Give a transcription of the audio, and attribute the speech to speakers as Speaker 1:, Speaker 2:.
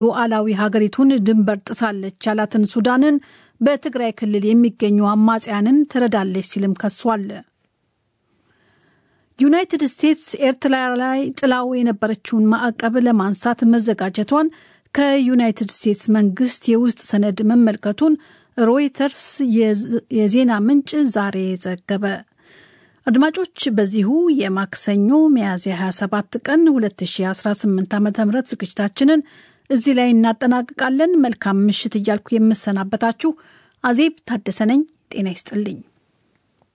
Speaker 1: ሉዓላዊ ሀገሪቱን ድንበር ጥሳለች ያላትን ሱዳንን በትግራይ ክልል የሚገኙ አማጽያንን ትረዳለች ሲልም ከሷል። ዩናይትድ ስቴትስ ኤርትራ ላይ ጥላው የነበረችውን ማዕቀብ ለማንሳት መዘጋጀቷን ከዩናይትድ ስቴትስ መንግስት የውስጥ ሰነድ መመልከቱን ሮይተርስ የዜና ምንጭ ዛሬ ዘገበ። አድማጮች፣ በዚሁ የማክሰኞ ሚያዝያ 27 ቀን 2018 ዓ ም ዝግጅታችንን እዚህ ላይ እናጠናቅቃለን። መልካም ምሽት እያልኩ የምሰናበታችሁ አዜብ ታደሰ ነኝ። ጤና ይስጥልኝ።